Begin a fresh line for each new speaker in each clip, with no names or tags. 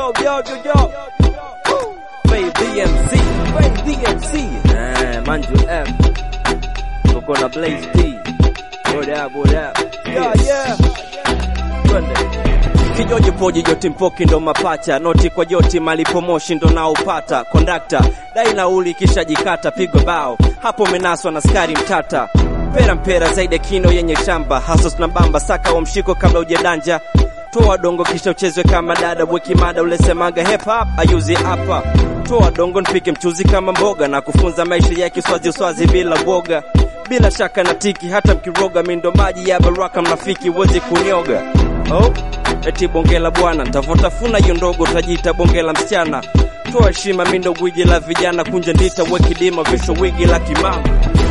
yo, yo, yo, yo. Fay DMC, Fay DMC. Ah, Manju F. Tuko na Blaze D. What up, what up? Yeah, yeah. Twende. Kijoji poji joti mpoki ndo mapacha noti kwa joti malipo moshi ndo naupata kondakta dai nauli kisha jikata pigwa bao hapo menaswa na skari mtata mpera mpera zaidi ya kino yenye shamba hasos na bamba saka wa mshiko kabla ujadanja toa dongo kisha uchezwe kama dada weki mada ulesemaga hip hop ayuzi hapa toa dongo nipike mchuzi kama mboga na kufunza maisha ya kiswazi uswazi bila woga bila shaka na tiki hata mkiroga mindo maji ya baraka mnafiki wezi kunioga oh eti bonge la bwana ntavotafuna hiyo ndogo tajiita bonge la msichana toa heshima mindo gwiji la vijana kunja ndita wekidima visho wigi la kimama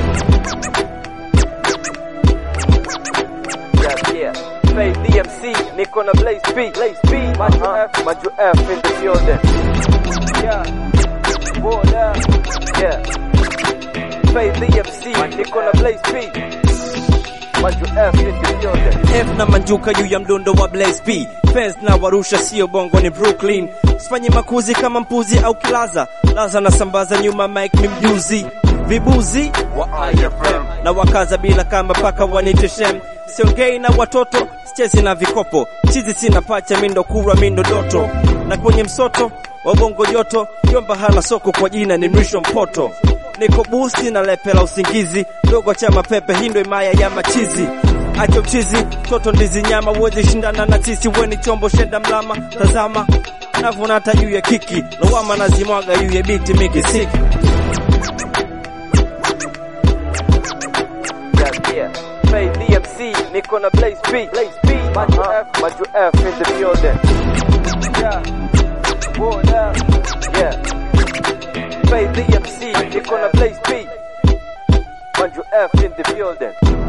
yeah, yeah. Fay DMC, niko na Blaze B, Blaze B, Maju F, Maju F in the building. Yeah, what up? Yeah. Fay DMC, niko na Blaze B. Maju F in the building. F na manjuka juu ya mdundo wa Blaze B. Fans na warusha sio bongo ni Brooklyn. Sifanyi makuzi kama mpuzi au kilaza. Laza na sambaza nyuma Mike ni mjuzi. Vibuzi wa IFM na wakaza bila kama paka wanite shem. Siongei na watoto, sichezi na vikopo. Chizi sina pacha mindo kura mindo doto. Na kwenye msoto wa bongo joto, yomba hana soko kwa jina ni mrisho mpoto. Niko busti na lepe la usingizi, dogo cha mapepe hindo imaya ya machizi. Acha uchizi, toto ndizi nyama, uwezi shindana na sisi, weni chombo shenda mlama. Tazama navuna hata juu ya kiki, lawama nazimwaga juu ya biti mikisiki. Yeah, yeah. Fay DMC, niko na Blaze B, Blaze B, Maju F, Maju F in the building. Yeah, what up? Yeah. Fay DMC, niko na Blaze B, Maju F in the building.